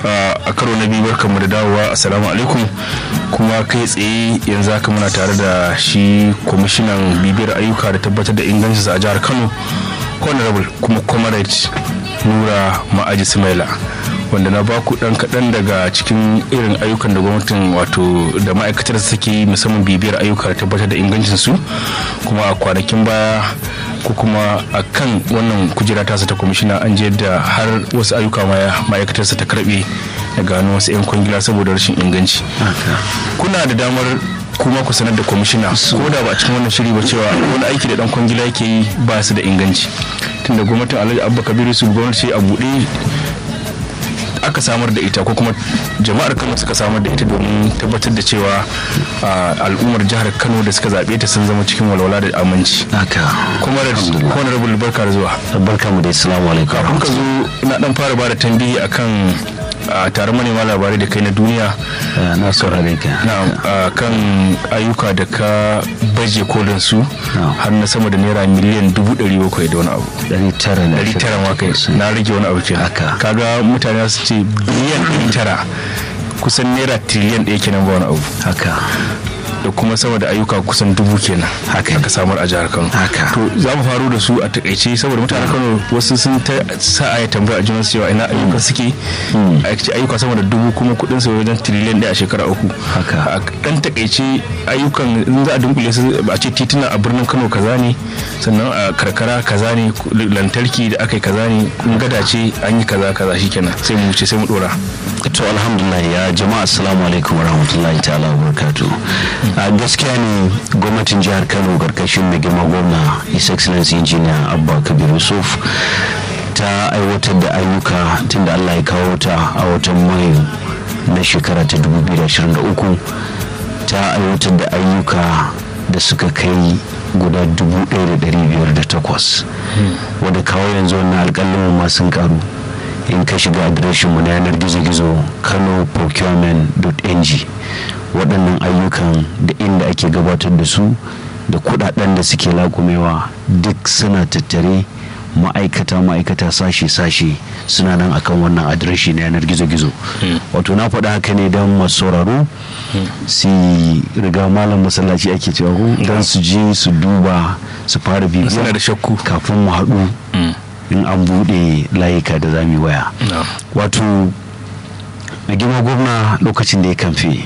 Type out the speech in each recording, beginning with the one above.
a karo na biyu barkanmu da dawowa assalamu alaikum kuma kai tsaye yanzu haka muna tare da shi kwamishinan bibiyar ayyuka da tabbatar da ingancinsa a jihar kano honorable kuma comrade nura ma'aji sumaila wanda na ba ku dan kaɗan daga cikin irin ayyukan da gwamnatin wato da ma'aikatar suke yi musamman bibiyar ayyuka da tabbatar da ingancinsu kuma a kwanakin baya ko kuma a kan wannan kujera tasa ta kwamishina an je da har wasu ayyuka ma'aikatarsa ta karbe da gano wasu 'yan kwangila saboda rashin inganci kuna da damar kuma ku sanar da kwamishina ko da ba a cikin wannan shiri ba cewa wani aiki da dan kwangila yake yi ba su da inganci tunda gwamnatin alhaji abba kabiru su gwamnati a buɗe aka samar da ita ko kuma jama'ar kano suka samar da ita domin tabbatar da cewa al'ummar jihar kano da suka zaɓe ta sun zama cikin walwala da aminci haka kuma da honorable barka da zuwa barka mu da assalamu alaikum kafin ka zo na dan fara bada tambihi akan a taron manema labarai da kai na duniya na saurare ka na kan ayyuka da ka baje kolin su har na sama da naira miliyan dubu ɗari bakwai da wani abu ɗari tara na ɗari tara ma kai na rage wani abu ke Haka. kaga mutane su ce biliyan ɗari tara kusan naira triliyan ɗaya kenan ba wani abu haka da kuma sama da ayyuka kusan dubu kenan Haka. aka samar a jihar kano Haka. to za mu faro da su a takaice saboda mutanen kano wasu sun ta sa a yi tambaya a junan cewa ina ayyuka suke Aikace ayyuka sama da dubu kuma kudin su wajen triliyan ɗaya a shekara uku Haka. a dan takaice ayyukan in za a dunkule su a ce tituna a birnin kano kaza ne sannan a karkara kaza ne lantarki da aka yi kaza ne in gada ce an yi kaza kaza shikenan sai mu wuce sai mu dora to alhamdulillah ya jama'a assalamu alaikum warahmatullahi ta'ala wa barakatuh a gaskiya ne gwamnatin jihar kano karkashin mai girma gwamna his excellency engineer abba kabir yusuf ta aiwatar da ayyuka tunda allah ya kawo ta a watan mayu na shekara ta 2023 ta aiwatar da ayyuka da suka kai guda 1,508 wadda kawo yanzu wannan alƙalin ma sun karu in ka shiga adireshinmu na yanar gizo-gizo kano procurement.ng waɗannan ayyukan da inda ake gabatar da su da kudaden da suke lakumewa duk suna tattare ma'aikata ma'aikata sashe-sashe suna nan akan wannan adireshi na yanar gizo-gizo wato na faɗa haka ne don masu sauraro su riga malam masallaci ake cewa ko don su je su duba su fara bibiya suna da shakku kafin mu haɗu in an buɗe layuka da zami waya wato mai girma gwamna lokacin da ya kamfe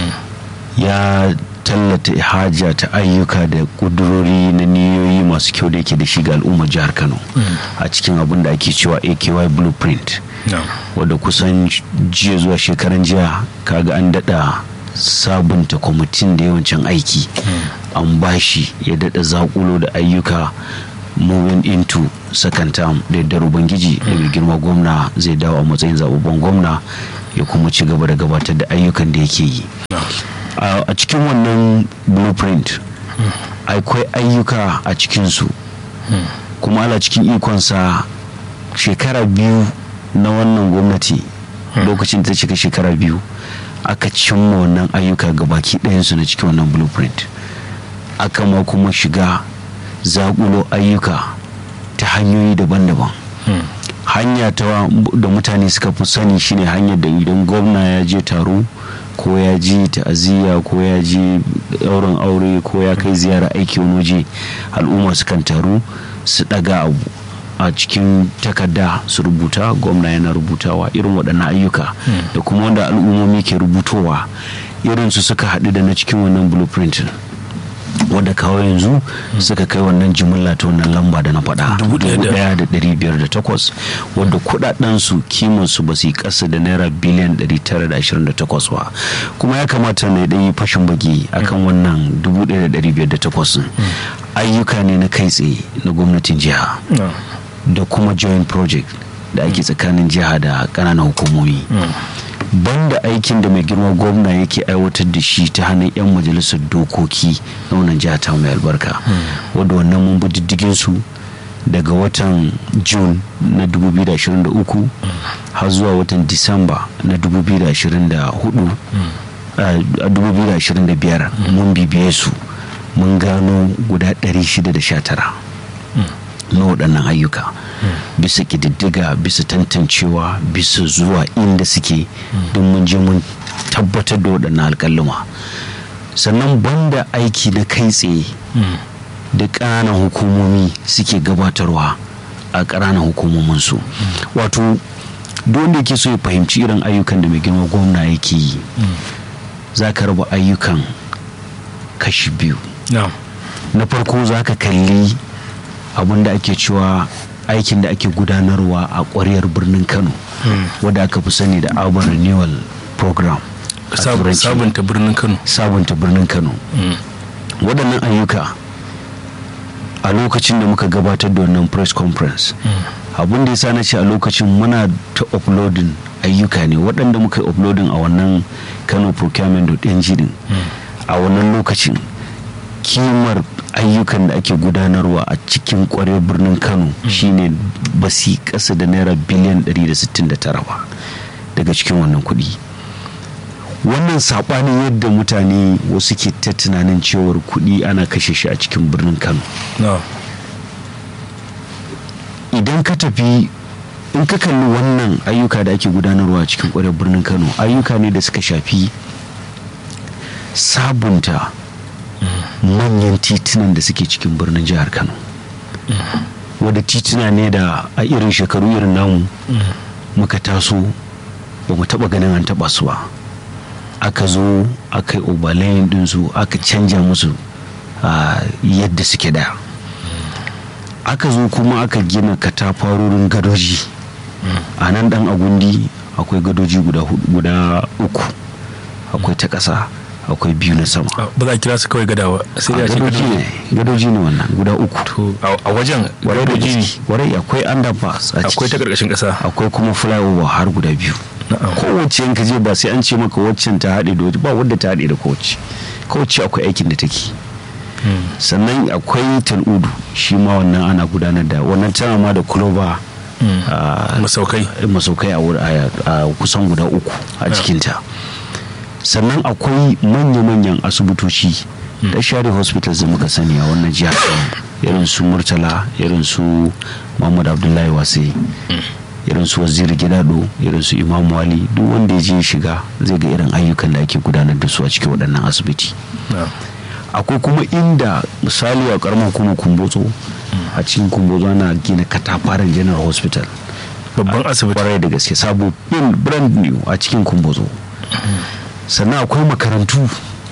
ya tallata haja ta ayyuka da kudurori na niyoyi masu kyau da yake da shi ga al'ummar jihar kano a cikin abin da ake cewa aky blueprint wadda kusan jiya zuwa shekaran jiya kaga an daɗa sabunta kwamitin da yawancin aiki an bashi ya daɗa zakulo da ayyuka moving into second term da yardar ubangiji da mai girma gwamna zai dawo a matsayin zababben gwamna ya kuma ci gaba da gabatar da ayyukan da yake yi a cikin wannan blueprint akwai ayyuka a cikinsu kuma ala cikin ikonsa shekara biyu na wannan gwamnati lokacin da ta cika shekara biyu aka cimma wannan ayyuka ga baki ɗayansu na cikin wannan blueprint aka ma kuma shiga zaƙulo ayyuka ta hanyoyi daban-daban hanya ta da mutane suka fi sani shine hanyar da idan gwamna ya je taro ko ya ji ta'aziyya ko ya ji ɗaurin aure ko ya kai ziyara aiki wani waje al'umma sukan taru su ɗaga abu a cikin takarda su rubuta gwamna yana rubutawa irin waɗannan ayyuka da kuma wanda al'ummomi ke rubutowa irin su suka haɗu da na cikin wannan blueprint wadda kawo yanzu suka kai wannan jimilla ta wannan lamba da na faɗa takwas wadda kudaden su kiman su ba su yi ƙasa da naira biliyan 928 ba kuma ya kamata na ɗanyi fashin baki akan wannan 1508 ayyuka ne na kai tsaye na gwamnatin jiha da kuma joint project da ake tsakanin jiha da ƙananan hukumomi banda aikin da mai girma gwamna yake aiwatar da shi ta hannun 'yan majalisar dokoki na wannan jiha ta mai albarka wadda wannan mun bi diddigin su daga watan june na 2023 har zuwa watan disamba na 2024 a 2025 mun bibiye su mun gano guda 619 na waɗannan ayyuka bisa ƙididdiga bisa tantancewa bisa zuwa inda suke don mun je mun tabbatar da waɗannan alƙaluma sannan banda aiki na kai tsaye da ƙananan hukumomi suke gabatarwa a ƙananan hukumominsu wato wanda yake so ya fahimci irin ayyukan da mai girma gwamna yake yi za ka raba ayyukan kashi biyu na farko za ka kalli abin da ake cewa aikin da ake gudanarwa a ƙwariyar birnin kano wadda aka fi sani da urban renewal program sabunta birnin kano sabunta birnin kano waɗannan ayyuka a lokacin da muka gabatar da wannan press conference abin da ya sa na ce a lokacin muna ta uploading ayyuka ne waɗanda muka yi uploading a wannan kano procurement.ng din a wannan lokacin kimar ayyukan da ake gudanarwa a cikin kwarar birnin kano shine basi ƙasa da naira biliyan 169 ba daga cikin wannan kuɗi wannan saɓanin yadda mutane wasu ke ta tunanin cewar kuɗi ana kashe shi a cikin birnin kano idan ka tafi in ka kalli wannan ayyuka da ake gudanarwa a cikin kwarar birnin kano ayyuka ne da suka shafi sabunta manyan titunan da suke cikin birnin jihar kano wadda tituna ne da a irin shekaru irin namu muka taso ba mu taba ganin an taba su ba aka zo aka yi obalayin dinsu aka canja musu yadda suke da aka zo kuma aka gina katafarorin gadoji a nan dan agundi akwai gadoji guda uku akwai ta ƙasa akwai biyu na sama ba za a kira su kawai gadawa sai da ce gadoji ne gadoji ne wannan guda uku to a wajen warai da gadoji ne gaske warai akwai underpass a akwai ta ciki karkashin kasa akwai kuma flyover har guda biyu Na'am. kowace yanka je ba sai an ce maka waccan ta haɗe da wacce ba wadda ta haɗe da kowace kowace akwai aikin da take sannan akwai tal'udu shi ma wannan ana gudanar da wannan tana ma da clover a masaukai masaukai a wur- a a kusan guda uku a cikinta sannan akwai manya-manyan asibitoci da share hospitals da muka sani a wannan jihar irin su murtala irin su muhammad abdullahi wase irin su waziri gidado irin su imam wali duk wanda ya je shiga zai ga irin ayyukan da ake gudanar da su a cikin waɗannan asibiti akwai kuma inda misali a karamar kuma kumbotso a cikin kumbotso ana gina katafaren general hospital babban asibiti kwarai da gaske sabo bin brand new a cikin kumbotso sannan akwai makarantu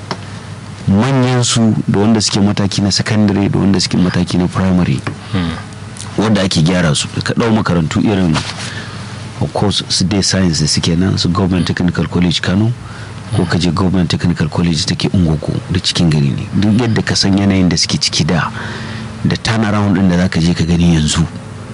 manyan su da wanda suke mataki na secondary da wanda suke mataki na primary wanda ake gyara su ka ɗau makarantu irin of course su dai science da suke nan su government technical college kano ko ka je government technical college take ungogo da cikin gari ne duk yadda ka san yanayin da suke ciki da da turnaround din da zaka je ka gani yanzu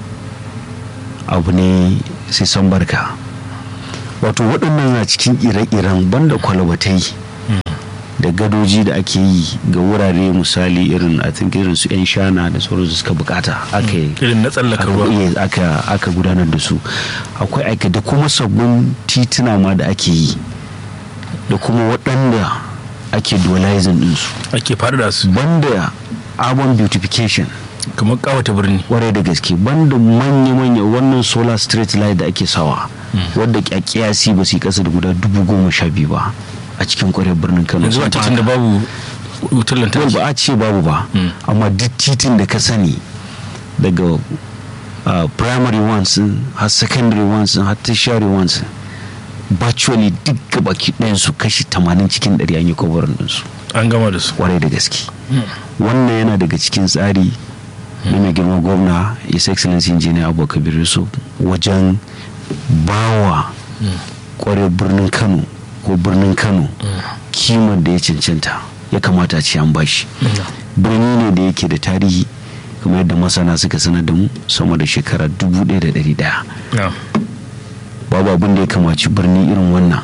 abu ne sai son barka wato waɗannan na cikin ire-iren banda kwalabatai da gadoji da ake yi ga wurare misali irin a think irin su 'yan shana da sauransu suka bukata aka yi irin na tsallaka aka, ruwa iya, aka, aka gudanar da su akwai aika da kuma sabbin tituna ma da ake yi da kuma waɗanda ake dualizing ɗinsu ake faɗaɗa su banda urban beautification kamar kawata birni kwarai da gaske banda manya-manya wannan solar street light da ake sawa wadda kyakkyasi ba su yi kasa da guda dubu goma sha biyu ba a cikin kwarai birnin kano yanzu a sun titin da fara. babu wutar Yau lantarki ba a ce babu ba Mm. amma duk titin da ka sani daga uh, primary ones din, har secondary ones din, har tertiary ones din, virtually duk gabaki ɗayansu kashi 80 cikin 100 an yi kwabarin ɗinsu an gama da su kwarai da gaske wannan yana daga cikin tsari na mai girma gwamna his excellency engineer abu kabir yusuf wajen bawa kwarai birnin kano ko birnin kano kimar da ya cancanta ya kamata a ce an bashi birni ne da yake da tarihi kamar yadda masana suka sanar da mu sama da shekara 1100 na babu abin da ya kamaci birni irin wannan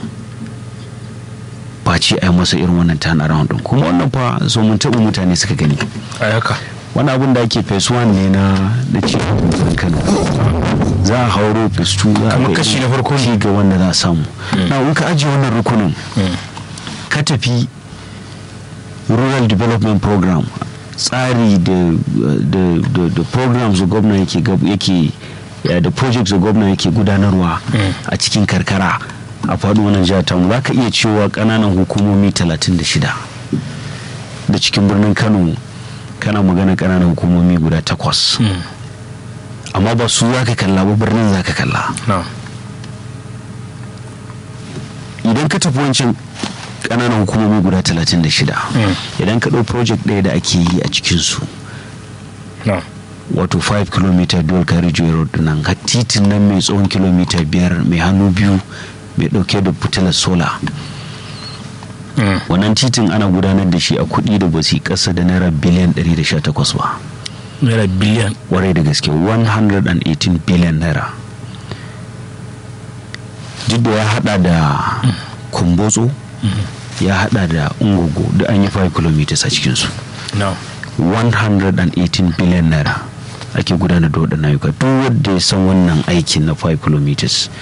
face a yi masa irin wannan turnaround din kuma wannan fa so mun taɓa mutane suka gani a haka wani abin da ake phase one ne na da cikin birnin kano za a hauro phase two za a Kamar ga kashi irin na farko ne. ci ga wanda za a samu na in ka ajiye wannan rukunin ka tafi rural development program tsari da da da, da programs da gwamna yake gab- yake ya da projects da gwamna yake gudanarwa a cikin karkara a faɗin wannan jihar tamu za ka iya cewa ƙananan hukumomi 36 da cikin birnin kano kana magana ƙananan hukumomi guda takwas amma ba su za ka kalla ba birnin za ka kalla idan ka tafi wancan ƙananan hukumomi guda 36 idan ka ɗau project ɗaya da ake yi a cikinsu wato 5 km dual carriageway road nan har titin nan mai tsawon kilomita biyar mai hannu biyu mai ɗauke da fitilar sola wannan titin ana gudanar da shi a kuɗi da basi ƙasa da naira biliyan 118 ba naira biliyan warai da gaske 118 biliyan naira duk da ya hada da kumbotso ya hada da ungogo da an yi 5 km a cikinsu 118 biliyan naira ake gudanar da waɗannan ayyuka duk wanda ya san wannan aikin na 5 km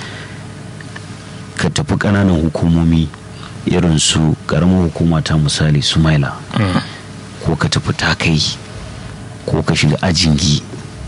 ka tafi ƙananan hukumomi irin su ƙaramar hukuma ta misali sumaila ko ka tafi takai ko ka shiga ajingi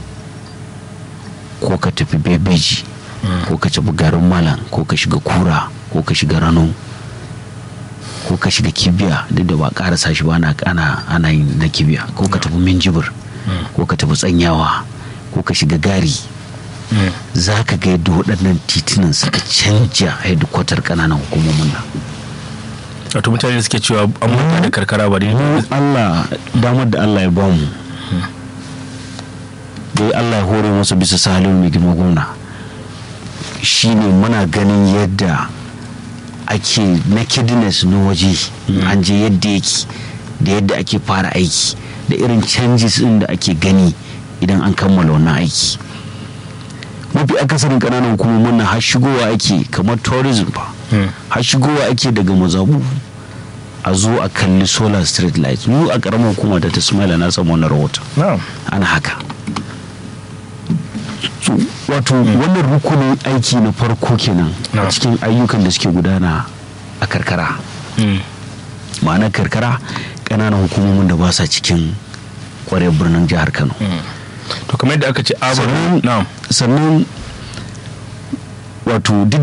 ko ka tafi bebeji ko ka tafi garin malam ko ka shiga kura ko ka shiga rano ko ka shiga kibiya duk da ba karasa shi ba ana ana yin na kibiya ko ka tafi minjibir ko ka tafi tsanyawa ko ka shiga gari za ka ga yadda waɗannan titunan suka canja hedikwatar ƙananan hukumomin nan wato mutane suke cewa an manta da karkara ba dai Allah damar da Allah ya bamu dai Allah ya hore masa bisa salin mai girma gwamna shine muna ganin yadda ake nakedness na waje an je yadda yake da yadda ake fara aiki da irin changes din da ake gani idan an kammala wannan aiki mafi akasarin kananan hukumomin nan har shigowa ake kamar tourism ba har shigowa ake daga mazabu a zo a kalli solar street light mu a karamar hukuma da ta smaila na samu wani rahoton ana haka wato wannan rukunin aiki na farko kenan a cikin ayyukan da suke gudana a karkara ma'ana karkara ƙananan hukumomin da ba sa cikin kwarar birnin jihar kano to kamar yadda aka ce sannan wato duk